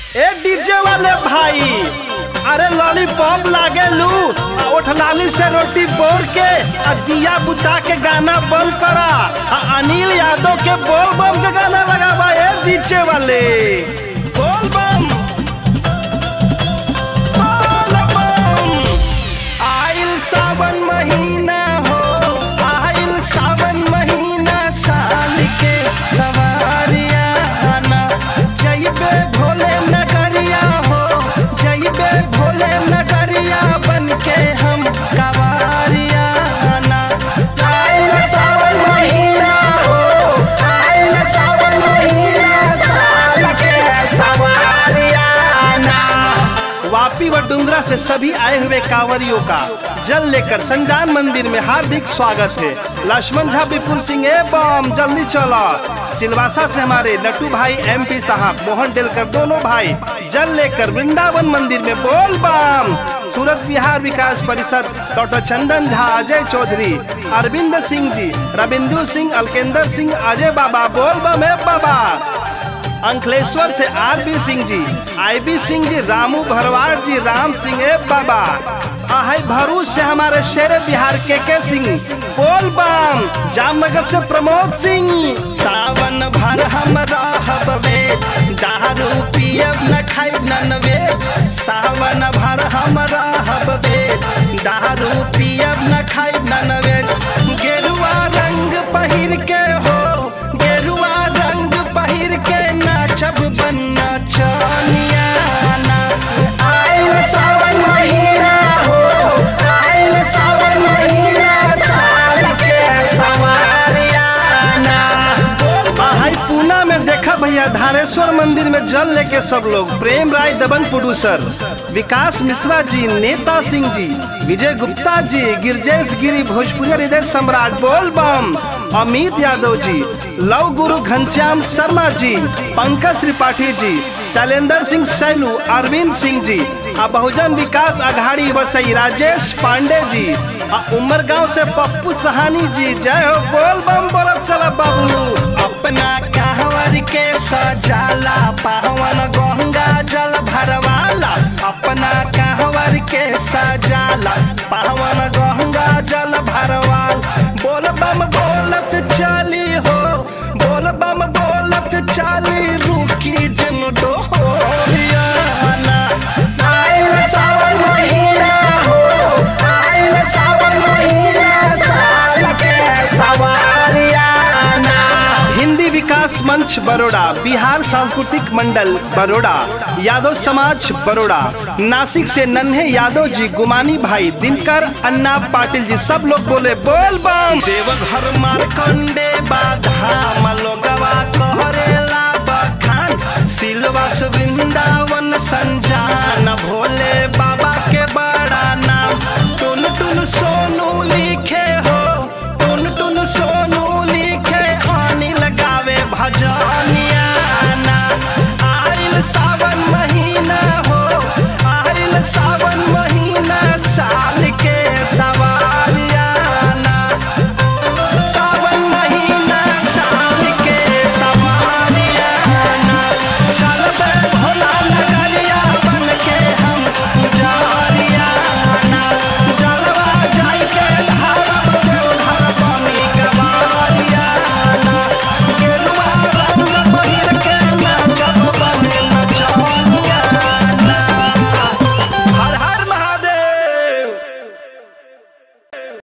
ए DJ वाले भाई अरे लॉलीपॉप लागे लू आ ओठलाली से रोटी बोर के आ दिया बुता के गाना बंद करा आ अनिल यादव के बोल बम के गाना लगावा ए डीजे वाले बोल बम बोल बम आइल सावन महीना हो आइल सावन महीना साल के सवारिया आना जइबे भोले नगरिया हो जइबे भोले नगरिया बन के हम कवारिया आना आइल सावन महीना हो आइल सावन महीना साल के सवारिया आना वापी व डुंगरा से सभी आए हुए कांवरियों का जल लेकर संजान मंदिर में हार्दिक स्वागत है लक्ष्मण झा विपुल सिंह एवं जल्दी चलो सिलवासा से हमारे लट्टू भाई एमपी साहब मोहन डेलकर दोनों भाई जल लेकर वृंदावन मंदिर में बोल बम सूरत बिहार विकास परिषद डॉक्टर चंदन झा अजय चौधरी अरविंद सिंह जी रविंदु सिंह अलकेंदर सिंह अजय बाबा बोल बम ए बाबा अंकलेश्वर से आर बी सिंह जी आई बी सिंह जी रामू भरवाड़ जी राम सिंह ए बाबा आहै भरूच से हमारे शेर बिहार के के सिंह बोल बम जामनगर से प्रमोद सिंह सावन भर हम रहब वे दारू पियब न खाइब न वे सावन भर हम रहब वे दारू पियब न खाइब न वे गेरुआ रंग पहिर के हो गेरुआ रंग पहिर के नाचब बन्ना चनिया आइल सावन महीना हो आइल सावन महीना साल के सवारिया हाई पूना में देखा भैया धारेश्वर मंदिर में जल लेके सब लोग प्रेम राय दबंग प्रोड्यूसर विकास मिश्रा जी नेता सिंह जी विजय गुप्ता जी गिरजेश गिरी भोजपुरी हृदय सम्राट बोल बम अमित यादव जी लव गुरु घनश्याम शर्मा जी पंकज त्रिपाठी जी शैलेंद्र सिंह सैलू अरविंद सिंह जी आ बहुजन विकास अघाड़ी वसई राजेश पांडे जी आ उमरगांव से पप्पू सहानी जी जय हो बोल बम बोलत चला बाबू अपना कहवर के सजाला पावन गंगा जल भरवाला अपना कहवर के सजाला पावन गंगा जल भरवाल बोल बम बोलत चली हो बोल बम बोलत चली रुकी जन डोरिया आइल सावन महीना हो आइल सावन महीना साल के सवारिया हिंदी विकास मंच बड़ोड़ा बिहार सांस्कृतिक मंडल बड़ोड़ा यादव समाज बड़ोड़ा नासिक से नन्हे यादव जी गुमानी भाई दिनकर अन्ना पाटिल जी सब लोग बोले बोल बम देवघर मारकंडे बाधा मलोगवा कहरेला बखान सिलवास वृंदावन संजा